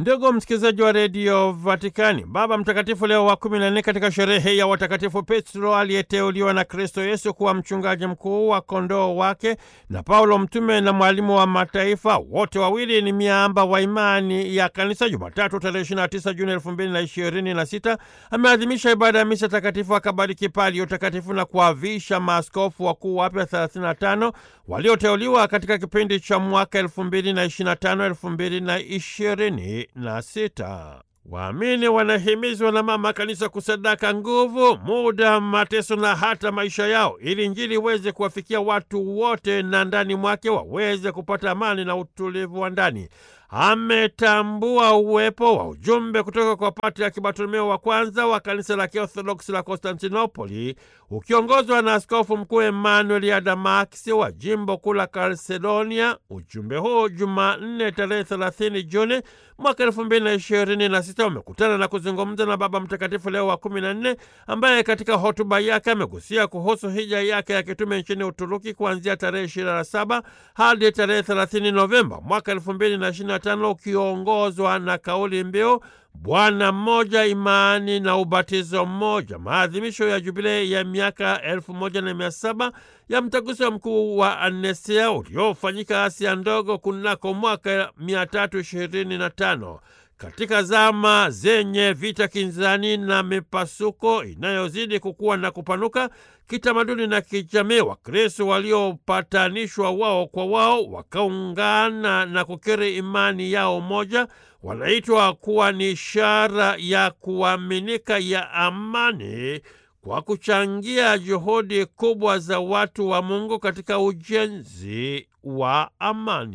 Ndugu msikilizaji wa redio Vatikani, Baba Mtakatifu Leo wa kumi na nne katika sherehe ya watakatifu Petro aliyeteuliwa na Kristo Yesu kuwa mchungaji mkuu wa kondoo wake na Paulo mtume na mwalimu wa mataifa, wote wawili ni miamba wa imani ya Kanisa, Jumatatu tarehe 29 Juni 2026 ameadhimisha ibada ya misa takatifu, akabariki palio takatifu na kuavisha maaskofu wakuu wapya 35 walioteuliwa katika kipindi cha mwaka 2025 2020 na sita. Waamini wanahimizwa na Mama Kanisa kusadaka nguvu, muda, mateso na hata maisha yao ili Injili iweze kuwafikia watu wote na ndani mwake waweze kupata amani na utulivu wa ndani. Ametambua uwepo wa ujumbe kutoka kwa Patriaki Bartolomeo wa kwanza wa kanisa la Kiorthodoksi la Konstantinopoli ukiongozwa na Askofu Mkuu Emmanuel Adamaksi wa jimbo kuu la Kalsedonia. Ujumbe huu Jumanne tarehe 30 Juni mwaka elfu mbili na ishirini na sita umekutana na kuzungumza na Baba Mtakatifu Leo wa kumi na nne ambaye katika hotuba yake amegusia kuhusu hija yake ya kitume nchini Uturuki kuanzia tarehe 27 hadi tarehe 30 Novemba mwaka elfu mbili na ishirini na tano ukiongozwa na kauli mbiu Bwana mmoja, imani na ubatizo mmoja, maadhimisho ya jubilei ya miaka elfu moja na mia saba ya mtaguso mkuu wa Anesia uliofanyika Asia ndogo kunako mwaka mia tatu ishirini na tano. Katika zama zenye vita kinzani na mipasuko inayozidi kukua na kupanuka kitamaduni na kijamii, Wakristo waliopatanishwa wao kwa wao wakaungana na kukiri imani yao moja wanaitwa kuwa ni ishara ya kuaminika ya amani kwa kuchangia juhudi kubwa za watu wa Mungu katika ujenzi wa amani.